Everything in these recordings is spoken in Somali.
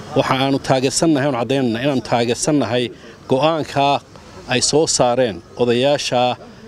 waxa aanu taageersannahay oon caddaynana inaanu taageersannahay go'aankaa ay soo saareen odayaasha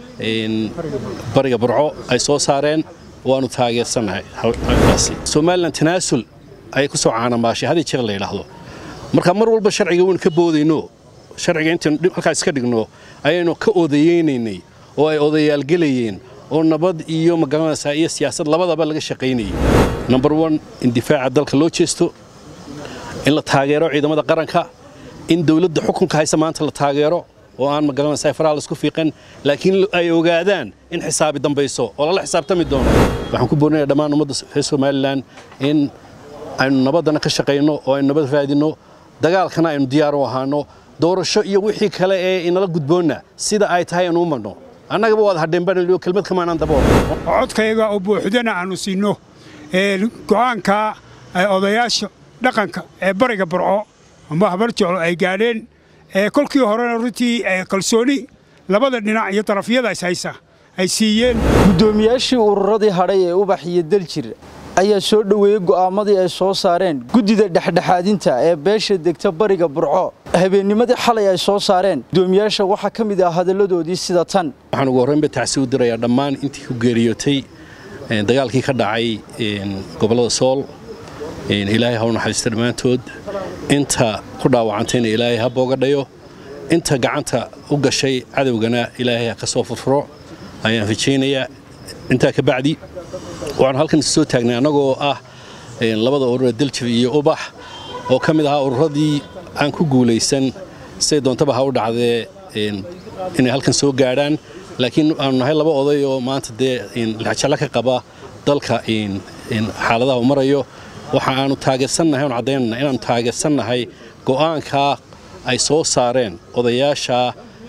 bariga burco ay soo saareen waanu taageersannahay halkaasi somalilan tanaasul ayay ku soo caanamaashay hadii jeer la yidhaahdo marka mar walba sharciga waynu ka boodayno sharciga intaynu halkaas iska dhigno ayaynu ka odayeynaynay oo ay odayaalgelayeen oo nabad iyo magaranaysaa iyo siyaasad labadaba laga shaqaynayay number one in difaaca dalka loo jeesto in la taageero ciidamada qaranka in dowladda xukunka haysa maanta la taageero oo aan magaranaysaa faraha laisku fiiqan laakiin ay ogaadaan in xisaabi dambayso oo lala xisaabtami doono waxaan ku boorinayaa dhammaan ummadda reer somalilan in aynu nabaddana ka shaqayno oo aynu nabad raadinno dagaalkana aynu diyaar u ahaano doorasho iyo wixii kale ee inala gudboonna sida ay tahay aynu u marno annagaba waad hadheenbanaliyo kelmad kamaanaan dabool codkayga oo buuxdana aannu siinno go'aankaa ay odayaasha dhaqanka ee bariga burco amba habar jeclo ay gaadheen kolkii horena runtii kalsooni labada dhinac iyo darafyada is haysa ay siiyeen guddoomiyaashii ururadii hadhay ee ubax iyo daljir ayaa soo dhoweeyey go'aamadii ay soo saareen guddida dhexdhexaadinta ee beesha degta bariga burco habeennimadii xalay ay soo saareen guddoomiyaasha waxaa ka mid ah hadalladoodii sida tan waxaan ugu horraynba tacsi u dirayaa dhammaan intii ku geeriyootay dagaalkii ka dhacay gobollada sool ilaahay ha u naxariista dhammaantood inta ku dhaawacantayna ilaahay ha boogadhayo inta gacanta u gashay cadowgana ilaahay ha ka soo furfuro ayaan rajaynayaa intaa ka bacdi waxaanu halkan soo taagnay annagoo ah labada urura daljir iyo ubax oo ka mid ahaa ururadii aan ku guulaysan siday doontaba ha u dhacdee inay halkan soo gaadhaan laakiin aanu nahay laba oday oo maanta dee lexjallo ka qaba dalka xaaladaha u marayo waxa aanu taageersannahay oon caddaynana inaanu taageersannahay go'aankaa ay soo saareen odayaasha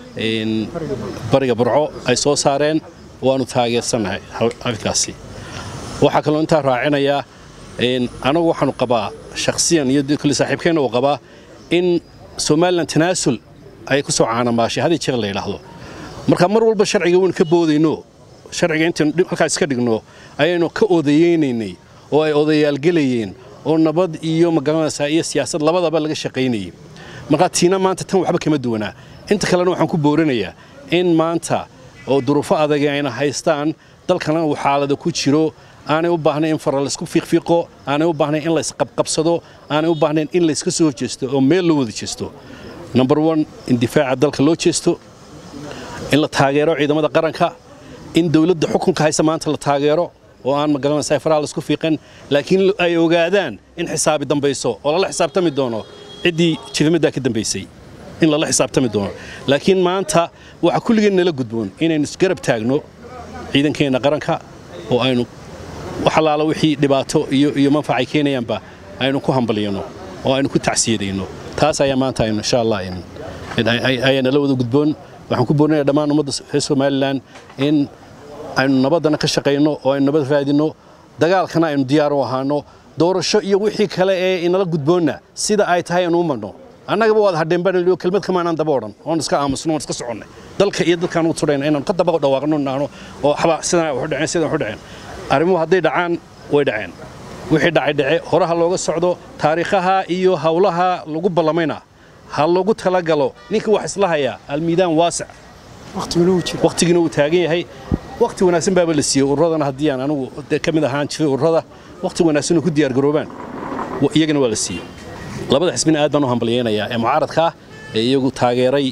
bariga burco ay soo saareen waanu taageersannahay halkaasi waxaa kaloo intaa raacinayaa anagu waxaanu qabaa shakhsiyan iyo kule saaxiibkeenna uu qabaa in somalilan tanaasul ayay ku soo caanamaashay hadii jeer la yidhaahdo marka mar walba sharciga waynu ka boodayno sharciga intaynu halkaas iska dhigno ayaynu ka odayeynaynay oo ay odayaalgelayeen oo nabad iyo magaranaysaa iyo siyaasad labadaba laga shaqaynayay markaa tiina maanta tan waxba kama duwanaa inta kalena waxaan ku boorinayaa in maanta oo duruufo adagi ayna haystaan dalkana uu xaalada ku jiro aanay u baahnayn in fara laysku fiiqfiiqo aanay u baahnayn in laysqabqabsado aanay u baahnayn in layska soo jeesto oo meel loo wada jeesto number one in difaaca dalka loo jeesto in la taageero ciidamada qaranka in dowladda xukunka haysa maanta la taageero oo aan magaranaysaa faraha laisku fiiqan laakiin ay ogaadaan in xisaabi dambayso oo lala xisaabtami doono ciddii jirimaddaa ka dambaysay in lala xisaabtami doono laakiin maanta waxaa kulligeen nala gudboon inaynu isgarab taagno ciidankeenna qaranka oo aynu wax allaala wixii dhibaato iyo iyo manfacay keenayaanba aynu ku hambalyano oo aynu ku tacsiyadayno taas ayaa maanta aynu insha allah ayaa nala wada gudboon waxaan ku boorinayaa dhammaan ummadda reer somalilan in aynu nabaddana ka shaqayno oo aynu nabad raadinno dagaalkana aynu diyaar u ahaano doorasho iyo wixii kale ee inala gudboonna sida ay tahay aynu u marno annagaba waad hadheenbanaliyo kelmad kamaanaan daba odhan oon iska aamusno oon iska soconnay dalka iyo dadkaan u tudhayna inaanu ka daba dhawaaqno naano oo waxba sidan waxu dhaceen sidan waxu dhaceen arrimuhu hadday dhacaan way dhaceen wixii dhacay dhace horaha looga socdo taariikhaha iyo hawlaha lagu ballamayna ha loogu talagalo ninkii wax isla hayaa almiidaan waasic wakhtigiina wuu taagan yahay wakhti wanaagsan baaba la siiyey ururadana haddii aan anigu ka mid ahaan jiray ururada wakhti wanaagsan oo ku diyaargaroobaan iyagana waa la siiyey labada xisbina aad baan u hambalyaynayaa ee mucaaradka ah ee iyagu taageeray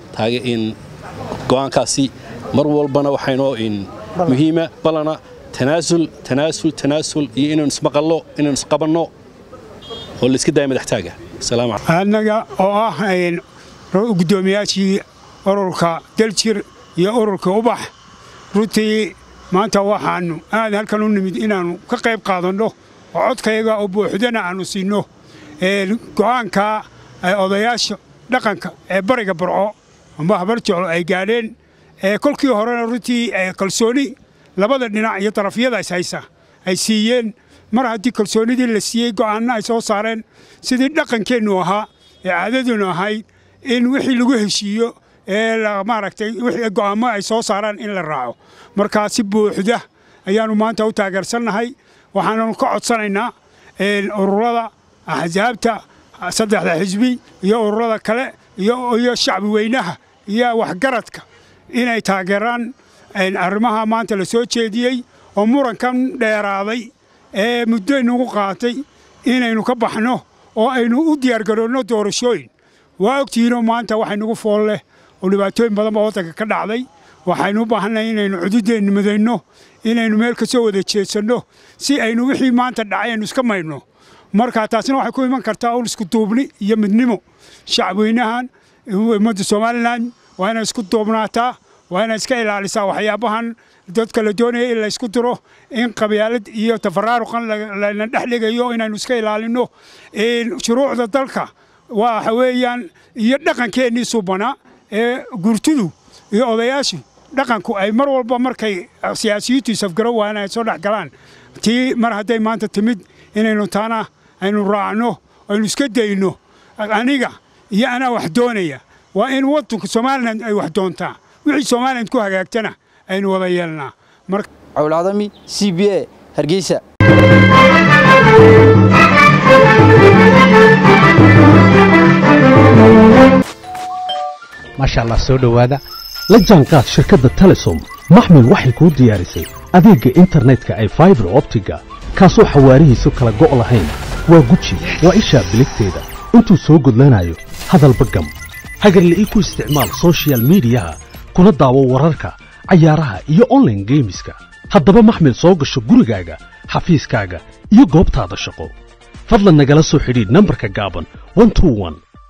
go'aankaasi mar walbana waxaynoo muhiima balana tanaasul tanaasul tanaasul iyo inaynu ismaqallo inaynu isqabanno oo layska daaya madaxtaaga annaga oo ah guddoomiyaashii ururka daljir iyo ururka ubax runtii maanta waxaannu aad halkan u nimid inaannu ka qayb qaadanno oo codkayga oo buuxdana aannu siinno go'aankaa ay odayaasha dhaqanka ee bariga burco amba habar jeclo ay gaadheen kolkii horena runtii kalsooni labada dhinac iyo darafyada is haysa ay siiyeen mar haddii kalsoonidii la siiyey go'aanna ay soo saareen sidii dhaqankeennu ahaa ee caadadeennu ahayd in wixii lagu heshiiyo ee maaragtay wixii go'aamo ay soo saaraan in la raaco markaa si buuxda ayaannu maanta u taageersannahay waxaananu ka codsanaynaa ururada axsaabta saddexda xisbi iyo ururada kale iyo shacbi weynaha iyo waxgaradka inay taageeraan arrimaha maanta la soo jeediyey oo murankan dheeraaday ee muddo inagu qaatay inaynu ka baxno oo aynu u diyaargaroonno doorashooyin waa ogtihiinoo maanta waxay nagu fool leh oo dhibaatooyin badan baa waddanka ka dhacday waxaynu u baahannahay inaynu cududeenna midayno inaynu meel ka soo wada jeedsanno si aynu wixii maanta dhacay aynu iska maydhno marka taasina waxay ku iman kartaa un isku duubni iyo midnimo shacabweynahan ummadda somalilan waa inay isku duubnaataa waa inay iska ilaalisaa waxyaabahan dadka la doonaya in la isku diro in qabyaalad iyo tafaraaruqan lana dhex dhigayo inaynu iska ilaalinno shuruucda dalka waxa weeyaan iyo dhaqankeennii subanaa ee gurtudu iyo odayaashu dhaqanku ay mar walba markay siyaasiyiintu isafgaro waana ay soo dhex galaan tii mar hadday maanta timid inaynu taana aynu raacno aynu iska dayno aniga iyo anaa wax doonaya waa in waddanka somalilan ay wax doontaa wixii somalilan ku hagaagtana aynu wada yeelnaa cawlcadami c b a hargeysa maasha allah soo dhowaada la jaanqaad shirkadda telesom maxmil waxay kuu diyaarisay adeegga internetka ay faibar optiga kaasoo xawaarihiisu kala go' lahayn waa guji waa ishaa biligteeda intuu soo gudlanayo hadalba gam hagarla'ii ku isticmaal sochial midiyaha kuna daawo wararka cayaaraha iyo onlaine geemiska haddaba maxmil soo gasho gurigaaga xafiiskaaga iyo goobtaada shaqo fadlan nagala soo xidhiidh nambarka gaaban